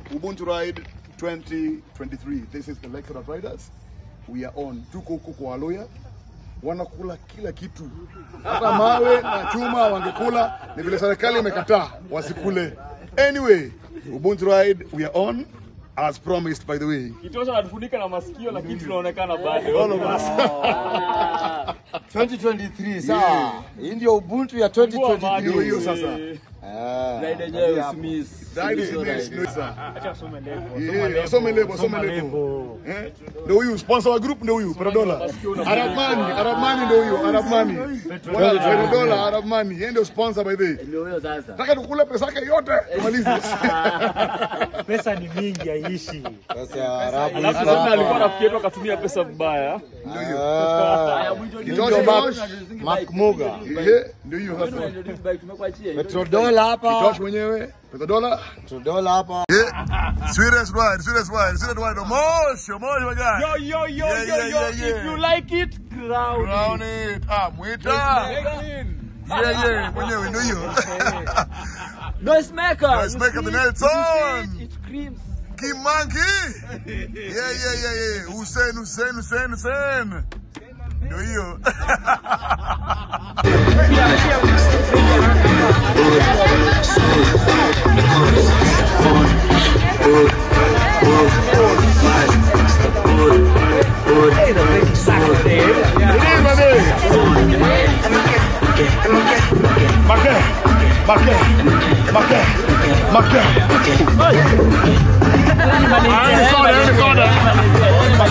Ubuntu Ride 2023. This is the Lecturer Riders. We are on. Tuko huko kwa Waloya. Wanakula kila kitu, hata mawe na chuma wangekula, ni vile serikali imekataa wasikule. Anyway, Ubuntu Ride, we are on as promised by the way. Kitosha anatufunika na masikio lakini tunaonekana bado. All of us. 2023 sawa. Hii ndio Ubuntu ya Ndio 2023. hiyo sasa. Ah, Ride yenyewe hapo. Smith. Ride is this, no, sir. Acha some lebo. Yeah, some lebo, some lebo. Eh? Ndio huyu sponsor wa group ndio huyu Petrodola. Arab Money, Arab Money ndio huyu, Arab Money. Wala Petrodola, Arab Money. Yeye ndio sponsor by the way. Ndio huyo sasa. Nataka tukule pesa yake yote tumalize. pesa ni mingi haiishi. Sasa ya Arabu Alafu iko sasa alikuwa hapa. rafiki yetu akatumia pesa vibaya. Ah, Kitosha ndio Mark- Kitosha. Mark Muga. Eh, ndio hiyo sasa. Petrodola hapa. Kitosha mwenyewe, Petrodola. Petrodola hapa. Serious wide, serious wide, serious wide. Moshi, moshi my guy. Yo yo yo Yeah, yo yeah, yo yeah, yeah. if you like it crown. Crown it. Ah, mwita. Yeah, yeah, mwenyewe ndio hiyo. Noise maker. Noise maker, the Nelson. It screams. Kimangi. Yeah, yeah, yeah, yeah. Hussein, Hussein, Hussein, Hussein. Ndio hiyo. Marqué, marqué, marqué, marqué. Ahí corner, ahí corner.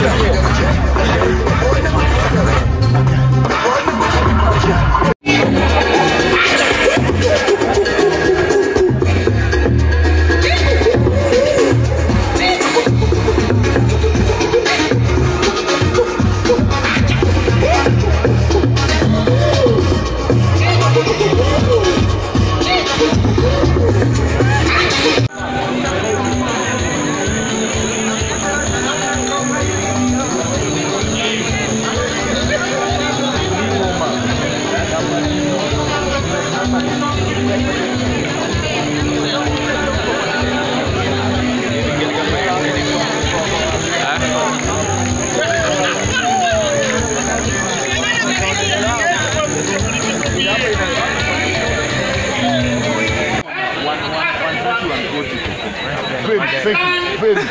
Baby, thank you, baby.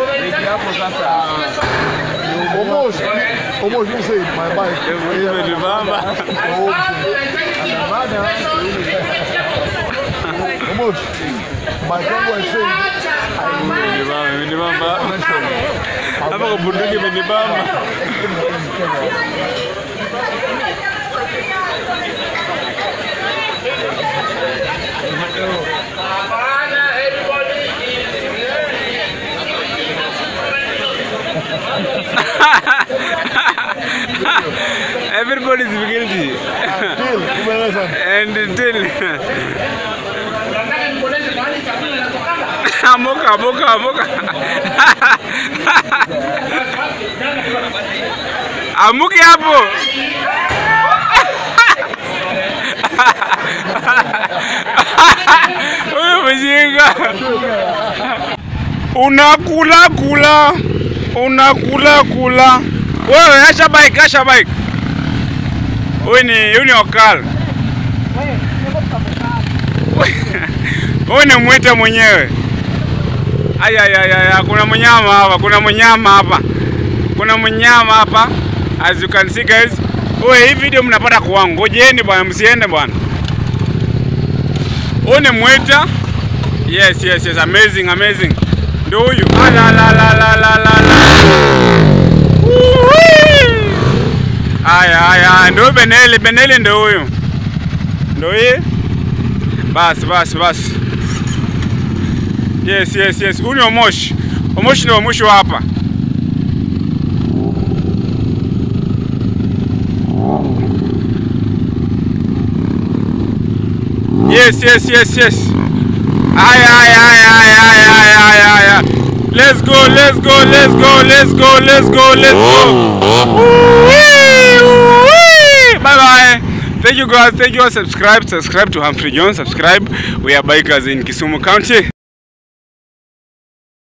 Almost, almost you say my bike. Almost. My dog was saying, Hapa kwa bunduki imenibamba. Everybody is guilty. Till, umeeleza. And until amuka amuka amuka amuke hapo huyu mjinga unakula kula unakula kula wewe acha bike acha bike huyu ni huyu ni okal huyu ni mwita mwenyewe ayayaya kuna mnyama hapa kuna mnyama hapa kuna mnyama hapa as you can see guys Oye, hii video mnapata kwangu ngojeni bwana msiende bwana huyu ni mwita yes yes yes amazing amazing ndio huyu Ah, la la la la la la la Woo-wee. Aya, aya, ndio Beneli, Beneli ndio huyo. Ndio yeye. Basi, basi, basi. Yes, yes, yes. Huyu ni Omosh. Omosh ndio mwisho hapa. Yes, yes, yes, yes. Aya, aya, aya, aya, aya, aya, aya, aya. Let's go, let's go, let's go, let's go, let's go, let's go. Woo-wee, woo-wee. Bye bye. Thank you guys. Thank you all. Subscribe. Subscribe to Humphrey Jones. Subscribe. We are bikers in Kisumu County.